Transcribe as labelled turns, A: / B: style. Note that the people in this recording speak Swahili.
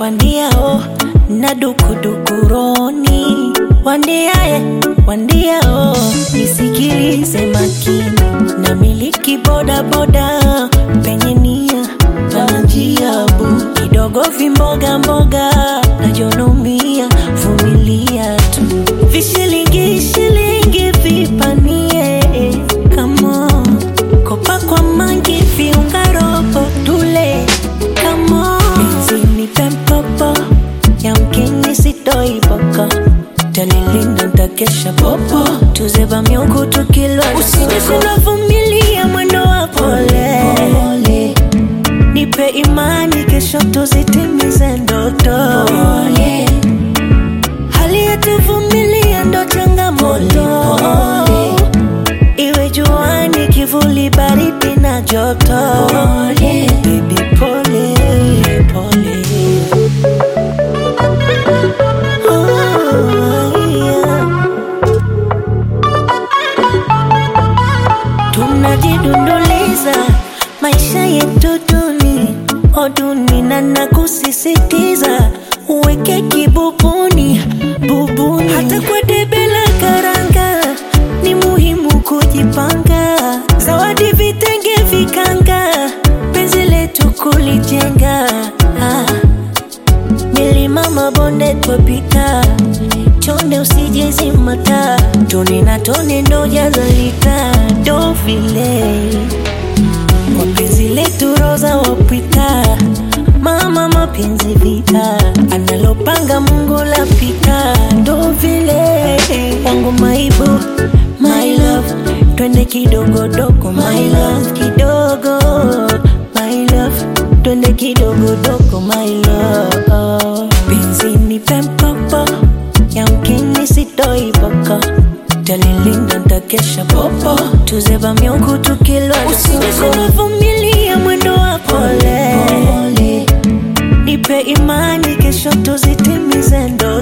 A: wandiao na dukudukuroni wandiae wandiao nisikilize makini na miliki bodaboda penye nia na njia bu kidogo vimboga mboga najonomia vumilia tu vishilingi shilingi vipanie kamo kopa kwa mangi viunga robo tule kamo izini pempopo yamkini sitoi boko talilinda ntakesha popo tuzeba miungu tukilwa usije kunavumilia mwendo wa pole, pole. nipe imani kesho tuzitimize ndoto pole. hali yetuvumilia ndo changamoto iwe juani kivuli baridi na joto pole. Baby, pole, pole. Oh, yeah. tunajidunduliza maisha yetu duni oduni na nakusisitiza uweke kibubuni bubuni hata kwa debe la karanga ni muhimu kujipanga zawadi vitenge vikanga penzi letu kulijenga ah. milima mabonde twapita chonde usijezimata tone na tone ndo jazalita ndo vile kwa penzi letu roza wapita mama mapenzi vita analopanga mungu lapita ndo vile wangu maibu my love twende kidogodogo my love kidogo my love twende kidogodogo my love penzi ni pempopo yamkini sitoi boko talilinda ntakesha popo tuzeba miungu tukilwa usije kunavumilia mwendo wa pole, pole. nipe imani kesho tuzitimize ndo